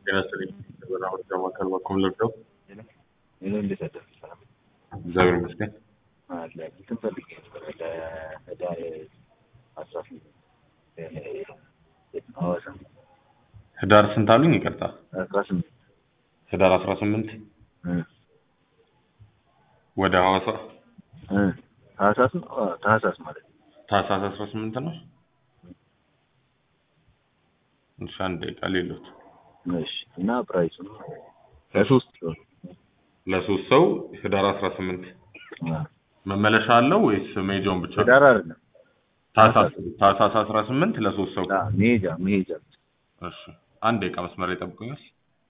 ጤና ይስጥልኝ። በናሁን ከማከል በኩል ልርዳው። ምን እንዴት አደርክ? ሰላም እግዚአብሔር ይመስገን። አለ እንትን ፈልጌ ነበር ለህዳር አስራ ስምንት ሐዋሳ ህዳር ስንት አሉኝ? ይቅርታ አስራ ስምንት ህዳር አስራ ስምንት ወደ ሐዋሳ እ ታህሳስ ነው? አዎ፣ ታህሳስ ማለት ነው። ታህሳስ አስራ ስምንት ነው። እሺ አንድ ደቂቃ ሌሎት እሺ እና ፕራይሱ ለሶስት ሰው ለሶስት ሰው ህዳር አስራ ስምንት መመለሻ አለው ወይስ መሄጃውን ብቻ? ህዳር አይደለም ታህሳስ ታህሳስ አስራ ስምንት ለሶስት ሰው። አዎ፣ መሄጃ መሄጃ እሺ አንድ ደቂቃ መስመር ላይ ጠብቁኛል።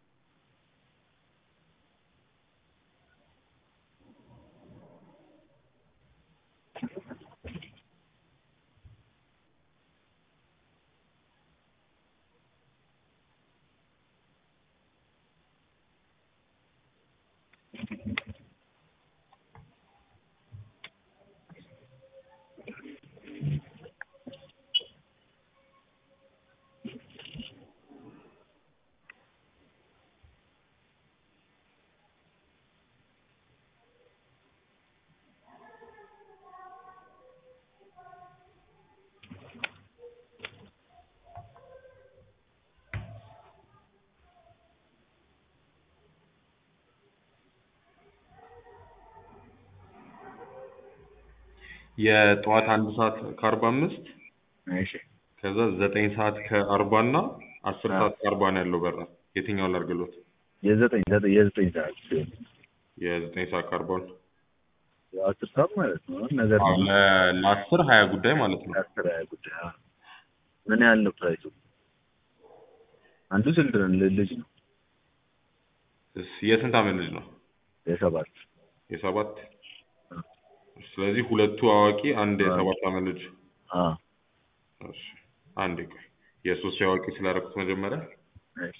የጠዋት አንድ ሰዓት ከአርባ አምስት እሺ ከዛ ዘጠኝ ሰዓት ከአርባ እና አስር ሰዓት ከአርባ ነው ያለው በራ የትኛውን ላድርግሎት? የዘጠኝ ዘጠኝ የዘጠኝ ሰዓት ሲሆን የዘጠኝ ሰዓት ከአርባውን የአስር ሰዓት ማለት ነው። ነገር አዎ፣ ለ- ለአስር ሀያ ጉዳይ ማለት ነው። የአስር ሀያ ጉዳይ አዎ። ምን ያህል ነው ፕራይሱ? አንዱ ስንት ነው? ል- ልጅ ነው እስ- የስንት ዓመት ልጅ ነው? የሰባት የሰባት ስለዚህ ሁለቱ አዋቂ አንድ የሰባት ዓመት ልጅ አዎ እሺ አንድ ቆይ የሶስት የአዋቂ ስላደረኩት መጀመሪያ እሺ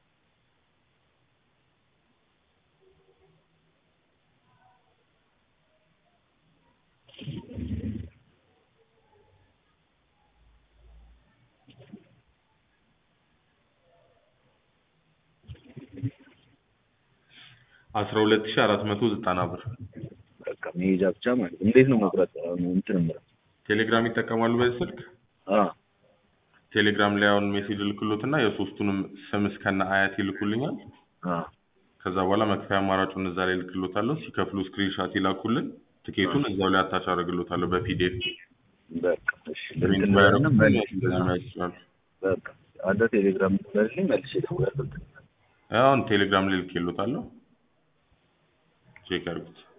አስራ ሁለት ሺህ አራት መቶ ዘጠና ብር በቃ መሄጃ ብቻ ማለት ነው። እንዴት ነው መቁረጥ? አሁን እንትን ምረጥ ቴሌግራም ይጠቀማሉ በዚህ ስልክ አዎ ቴሌግራም ላይ አሁን ሜሴጅ ልክሎትና የሶስቱንም ስም እስከነ አያት ይልኩልኛል አዎ ከዛ በኋላ መክፈያ አማራጩን እዛ ላይ ልክሎታለሁ ሲከፍሉ ስክሪንሻት ይላኩልን ትኬቱን እዛው ላይ አታች አደርግሎታለሁ በፒዲኤፍ በቃ እሺ ፕሪንት እንትን ባያደርጉ ብለንም መልስ እንደዚህ ማየት ይችላሉ በቃ አንተ ቴሌግራም መልስልኝ መልሼ እደውላለሁ። አሁን ቴሌግራም ላይ ልኬሎታለሁ ቼክ ያድርጉት